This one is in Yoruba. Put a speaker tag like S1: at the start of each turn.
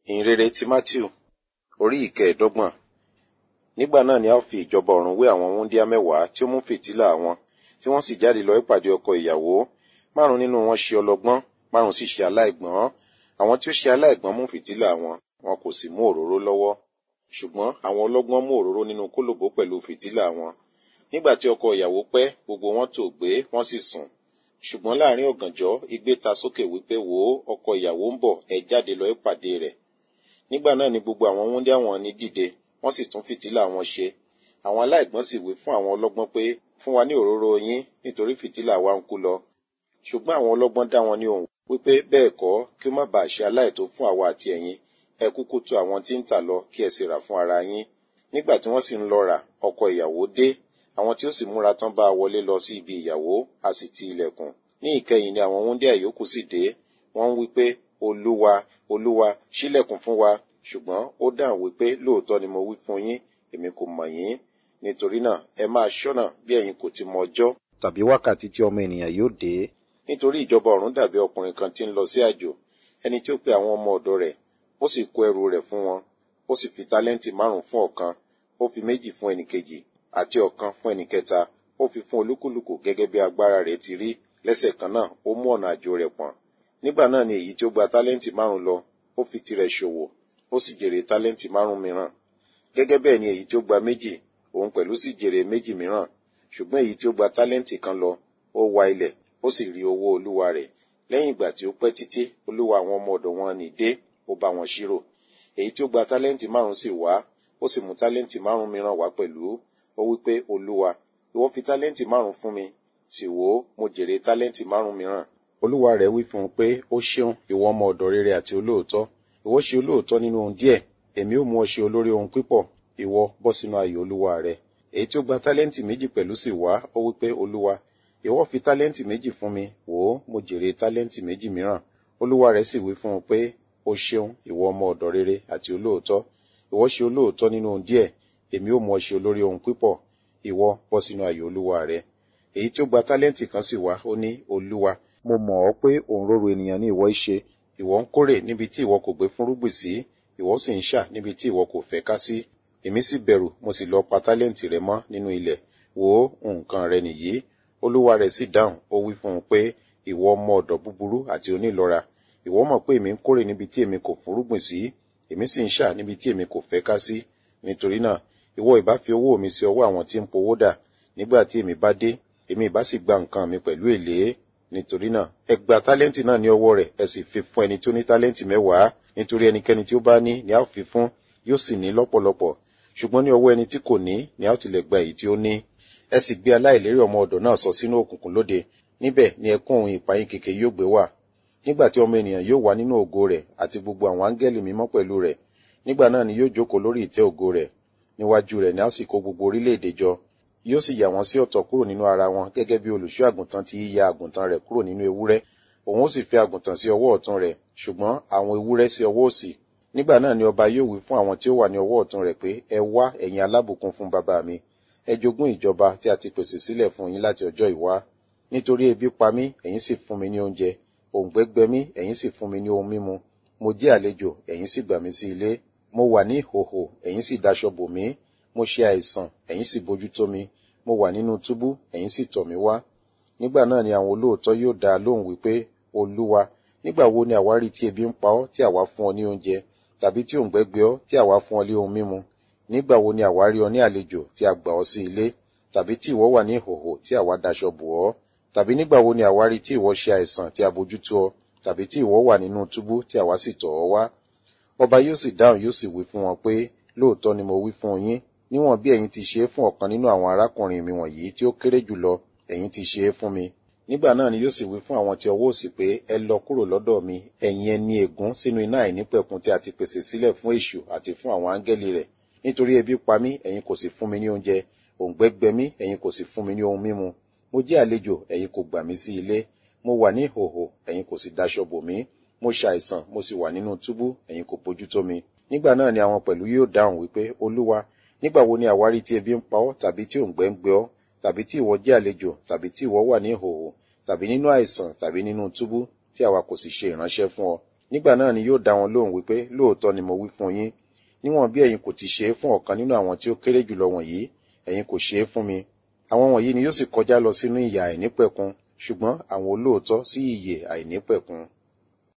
S1: ìhìnrere ti matthew orí ìkẹẹ̀ẹ́dọ́gbọ̀n nígbà náà ni a ó fi ìjọba ọ̀run wé àwọn wúńdíá mẹ́wàá tí ó mú fìtílà wọn tí wọ́n sì jáde lọ ìpàdé ọkọ ìyàwó márùn nínú wọn ṣe ọlọ́gbọ́n márùn sì ṣe aláìgbọ́n àwọn tí ó ṣe aláìgbọ́n mú fìtílà wọn wọn kò sì mú òróró lọ́wọ́ ṣùgbọ́n àwọn ọlọ́gbọ́n mú òróró nínú kólòbó pẹ̀lú fìtílà wọn nígbà tí ọkọ ìyàwó pẹ́ gbogbo wọn tò gbé wọ́n sì sùn ṣùgbọ́n láàrin ọ̀gànjọ́ igbe ta sókè wípé wò ó ọkọ ìyàwó ń bọ̀ ẹ jáde lọ ìpàdé rẹ̀ nígbà náà ni gbogbo àwọn wúńdíá wọn ní dìde wọ́n sì tún fìtílà wọn ṣe àwọn aláìgbọ́n sì wí fún àwọn ọlọ́gbọ́n pé fún wa ní òróró yín nítorí fìtílà wa ń kú lọ ṣùgbọ́n àwọn ọlọ́gbọ́n dá wọn ní òun wípé bẹ́ẹ̀ kọ́ kí ó má bàa ṣe aláìtó fún àwa àti ẹ̀yin ẹ kúkú tọ̀ àwọn tí ń tà lọ kí ẹ sì rà fún ara yín nígbà tí wọ́n sì ń lọ rà ọkọ ìyàwó dé àwọn tí ó sì múra tán bá a wọlé lọ sí ibi ìyàwó a sì ti ilẹ̀kùn ní ìkẹyìn ni àwọn wúńdíá ìyókù sì dé wọ́n ń wí pé olúwa olúwa ṣílẹ̀kùn fún wa ṣùgbọ́n ó dáhùn wípé lóòótọ́ ni mo wí fún yín èmi kò mọ̀ yín nítorí náà ẹ máa ṣọ́nà bí ẹ̀yin kò ti mọ ọjọ́ tàbí wákàtí tí ọmọ ènìyàn yóò dé nítorí ìjọba ọ̀run dàbí ọkùnrin kan tí ń lọ sí àjò ẹni tí ó pe àwọn ọmọ ọ̀dọ̀ rẹ̀ ó sì kó ẹrù rẹ̀ fún wọn ó sì fi tálẹ́ǹtì márùn fún ọ̀kan ó fi méjì fún ẹnìkejì àti ọ̀kan fún ẹnìkẹta ó fi fún olúkúlùkù gẹ́gẹ́ bí agbára rẹ̀ ti rí lẹ́sẹ̀ kan náà ó mú ọ̀nà àjò rẹ̀ pọ̀n nígbà náà ni èyí tí ó gba tálẹ́ǹtì márùn lọ ó fi tirẹ̀ ṣòwò ó sì jèrè tálẹ́ǹtì márùn mìíràn gẹ́gẹ́ bẹ́ẹ̀ ni èyí tí ó gba méjì òun pẹ̀lú sì jèrè méjì mìíràn ṣùgbọ́n èyí tí ó gba tálẹ́ǹtì kan lọ ó wa ilẹ̀ ó sì rí owó olúwa rẹ̀ lẹ́yìn ìgbà tí ó pẹ́ títí olúwa àwọn ọmọ ọ̀dọ̀ wọn ní dé ó bá wọn ṣírò èyí tí ó gba tálẹ́ǹtì márùn sì wá ó sì mú tálẹ́ǹtì márùn mìíràn wá pẹ̀lú ó wí pé olúwa ìwọ fi tálẹ́ǹtì márùn fún mi sì wò ó mo jèrè tálẹ́ǹtì márùn mìíràn olúwa rẹ̀ wí fún un pé ó ṣeun ìwọ ọmọ ọ̀dọ̀ rere àti olóòótọ́ ìwọ ṣe olóòótọ́ nínú ohun díẹ̀ èmi ó mú ọ ṣe olórí ohun pípọ̀ ìwọ bọ́ sínú ayọ̀ olúwa rẹ èyí tí ó gba tálẹ́ǹtì méjì pẹ̀lú sì wá ó wí pé olúwa ìwọ fi tálẹ́ǹtì méjì fún mi wò ó mo jèrè tálẹ́ǹtì méjì mìíràn olúwa rẹ̀ sì wí fún un pé ó ṣeun ìwọ ọmọ ọ̀dọ̀ rere àti olóòótọ́ ìwọ ṣe olóòótọ́ nínú ohun díẹ̀ èmi ó mú ọ ṣe olórí ohun pípọ̀ ìwọ bọ́ sínú ayọ̀ olúwa rẹ èyí tí ó gba tálẹ́ǹtì kan sì wá ó ní olúwa mo mọ̀ ọ́ pé òǹrorò ènìyàn ní ìwọ í ṣe ìwọ ń kórè níbi tí ìwọ kò gbé fúnrúgbìn sí ìwọ sì ń ṣà níbi tí ìwọ kò fẹ́ ká sí èmi sì bẹ̀rù mo sì lọ pa tálẹ́ǹtì rẹ mọ́ nínú ilẹ̀ wò ó nǹkan rẹ nìyí olúwa rẹ̀ sì dáhùn ó wí fún un pé ìwọ ọmọ ọ̀dọ̀ búburú àti onílọ́ra ìwọ mọ̀ pé èmi ń kórè níbi tí èmi kò fúnrúgbìn sí èmi sì ń ṣà níbi tí èmi kò fẹ́ ká sí nítorí náà ìwọ ìbá fi owó mi sí ọwọ́ àwọn tí ń powó dà nígbà tí èmi bá dé èmi ìbá sì gba nǹkan mi pẹ̀lú èlé nítorí náà ẹ gba tálẹ́ǹtì náà ní ọwọ́ rẹ̀ ẹ sì fi fún ẹni tí ó ní tálẹ́ǹtì mẹ́wàá nítorí ẹnikẹ́ni tí ó bá ní ni a ó fi fún yóò sì ní lọ́pọ̀lọpọ̀ ṣùgbọ́n ní ọwọ́ ẹni tí kò ní ni a ó tilẹ̀ gba èyí tí ó ní ẹ sì gbé aláìlérí ọmọ ọ̀dọ̀ náà sọ sínú òkùnkùn lóde níbẹ̀ ni ẹkún òun ìpayín kèké yóò gbé wà nígbà tí ọmọ ènìyàn yóò wà nínú ògo rẹ̀ àti gbogbo àwọn áńgẹ́lì mímọ́ pẹ̀lú rẹ̀ nígbà náà ni yóò jókòó lórí ìtẹ́ ògo rẹ̀ níwájú rẹ̀ ni a sì kó gbogbo orílẹ̀-èdè jọ yóò sì yà wọ́n sí ọ̀tọ̀ kúrò nínú ara wọn gẹ́gẹ́ bí olùṣọ́ àgùntàn ti yíya àgùntàn rẹ̀ kúrò nínú ewúrẹ́ òun ó sì fi àgùntàn sí ọwọ́ ọ̀tún rẹ̀ ṣùgbọ́n àwọn ewúrẹ́ sí ọwọ́ òsì nígbà náà ni ọba yóò wí fún àwọn tí ó wà ní ọwọ́ ọ̀tún rẹ̀ pé ẹ wá ẹ̀yin alábùkún fún bàbá mi ẹ jogún ìjọba tí a ti pèsè sílẹ̀ fún yín láti ọjọ́ ìwá nítorí ebi pa mí ẹ̀yin sì fún mi ní oúnjẹ òǹgbẹ gbẹ mí ẹ̀yin sì fún mi ní ohun mímu mo jẹ́ àlejò ẹ̀yin sì gbà mí sí ilé mo wà ní ìhòhò ẹ̀yin sì daṣọ bò mí mo ṣe àìsàn ẹ̀yin sì bójú tó mi mo wà nínú túbú ẹ̀yin sì tọ̀ mí wá nígbà náà ni àwọn olóòótọ́ yóò dá a lóhùn wípé olúwa nígbà wo ni àwa rí tí ebi ń pa ọ́ tí àwa fún ọ ní oúnjẹ tàbí tí òǹgbẹ gbẹ ọ́ tí àwa fún ọ ní ohun mímu nígbà wo ni àwa rí ọ ní àlejò tí a gbà ọ́ sí ilé tàbí tí ìwọ wà ní ìhòhò tí àwa daṣọ bò ọ́ tàbí nígbà wo ni àwa rí tí ìwọ ṣe àìsàn tí a bójútó ọ tàbí tí ìwọ wà nínú túbú tí àwa sì tọ̀ ọ́ wá ọba yóò sì dáhùn yóò sì wí fún wọn pé lóòótọ́ ni mo wí fún yín níwọ̀n bí ẹ̀yin ti ṣe é fún ọ̀kan nínú àwọn arákùnrin mi wọ̀nyí tí ó kéré jùlọ ẹ̀yin ti ṣe é fún mi nígbà náà ni yóò sì wí fún àwọn tí ọwọ́ òsì pé ẹ lọ kúrò lọ́dọ̀ mi ẹ̀yin ẹni ègún sínú iná àìnípẹ̀kun tí a ti pèsè sílẹ̀ fún èṣù àti fún àwọn áńgẹ́lì rẹ̀ nítorí ebi pa mí ẹ̀yin kò sì fún mi ní oúnjẹ òǹgbẹ gbẹ mí ẹ̀yin kò sì fún mi ní ohun mímu mo jẹ́ àlejò ẹ̀yin kò gbà mí sí ilé mo wà ní ìhòhò ẹ̀yin kò sì daṣọ bò mí mo ṣàìsàn mo sì wà nínú túbú ẹ̀yin kò bójú tó mi nígbà náà ni àwọn pẹ̀lú yóò dáhùn wípé olúwa nígbà wo ni àwárí tí ebi ń pa ọ́ tàbí tí òǹgbẹ ń gbẹ ọ́ tàbí tí ìwọ jẹ́ àlejò tàbí tí ìwọ wà ní ìhòhò tàbí nínú àìsàn tàbí nínú túbú tí àwa kò sì ṣe ìránṣẹ́ fún ọ nígbà náà ni yóò dá wọn lóhùn wípé lóòótọ́ ni mo wí fún yín níwọ̀n bí ẹ̀yin kò ti ṣe é fún ọ̀kan nínú àwọn tí ó kéré jùlọ wọ̀nyí ẹ̀yin kò ṣe é fún mi àwọn wọ̀nyí ni yóò sì kọjá lọ sínú ìyà àìnípẹ̀kun ṣùgbọ́n àwọn olóòótọ́ sí ìyè àìnípẹ̀kun